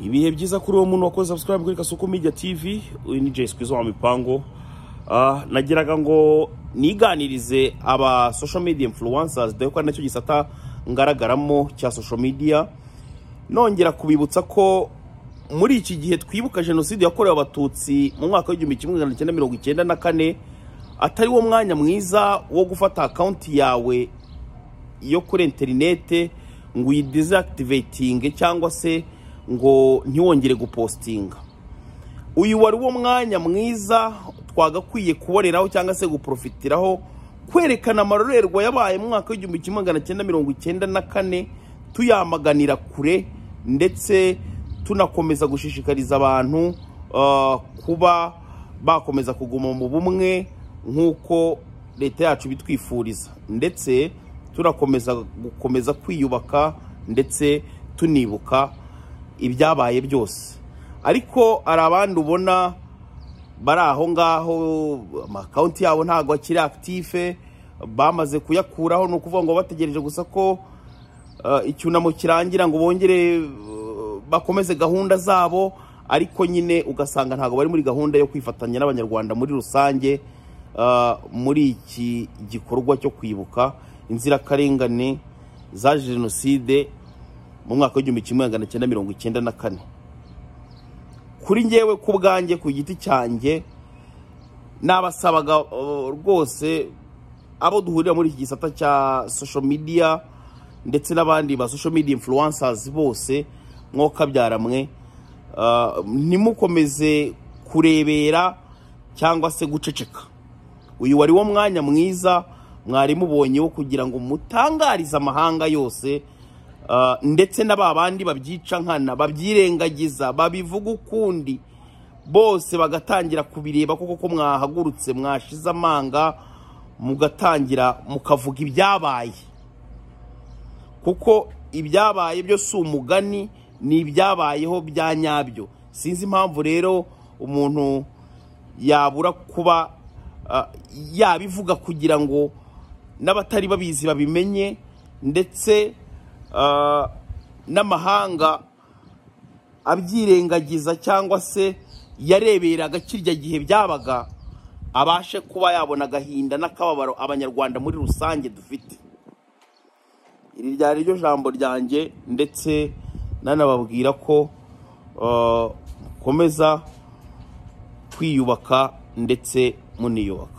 ibihe byiza kuri uwo muntu wakoze subscribe kuri kasuku media tv uyu ni jay squeeze wa mipango Ah, nagiraga ngo niganirize aba social media influencers dore ko ari nacyo gisata ngaragaramo cya social media nongera kubibutsa ko muri iki gihe twibuka jenoside yakorewe abatutsi mu mwaka w'igihumbi kimwe magana cyenda mirongo icyenda na kane atari wo mwanya mwiza wo gufata akawunti yawe yo kuri interinete ngo uyidizakitiveyinge cyangwa se ngo ntiwongere gupositinga uyu wari wo mwanya mwiza twagakwiye kuboneraho cyangwa se guporofitiraho kwerekana amarorerwa yabaye mu mwaka w'igihumbi kimwe magana cyenda mirongo icyenda na kane tuyamaganira kure ndetse tunakomeza gushishikariza abantu ah, kuba bakomeza kuguma mu bumwe nk'uko leta yacu bitwifuriza ndetse tunakomeza gukomeza kwiyubaka ndetse tunibuka ibyabaye byose ariko hari abandi ubona bari aho ngaho amakawunti yabo ntabwo akiri akitife bamaze kuyakuraho ni ukuvuga ngo bategereje gusa ko eh, icyunamo kirangira ngo bongere eh, bakomeze gahunda zabo ariko nyine ugasanga ntabwo bari muri gahunda yo kwifatanya n'abanyarwanda muri rusange eh, muri iki gikorwa cyo kwibuka inzirakarengane za jenoside mu mwaka w'igihumbi kimwe magana cyenda mirongo icyenda na kane kuri ngewe ku bwanjye ku giti cyanjye nabasabaga uh, rwose abo duhurira muri iki gisata cya social media ndetse n'abandi ba social media influencers bose mwokabyara mwe uh, ntimukomeze kurebera cyangwa se guceceka uyu wari wo mwanya mwiza mwari mubonye wo kugira ngo mutangarize amahanga yose Uh, ndetse na ba bandi babyica nkana babyirengagiza babivuga ukundi bose bagatangira kubireba kuko ko mwahagurutse mwashize amanga mugatangira mukavuga ibyabaye kuko ibyabaye byo si umugani ni ibyabayeho bya nyabyo sinzi impamvu rero umuntu yabura kuba ah, yabivuga kugira ngo n'abatari babizi babimenye ndetse ah, n'amahanga abyirengagiza cyangwa se yareberaga kirya gihe byabaga abashe kuba yabona agahinda n'akababaro abanyarwanda muri rusange dufite iri ryari ryo jambo ryanjye ndetse nanababwira ko ah, mukomeza kwiyubaka ndetse muniyubaka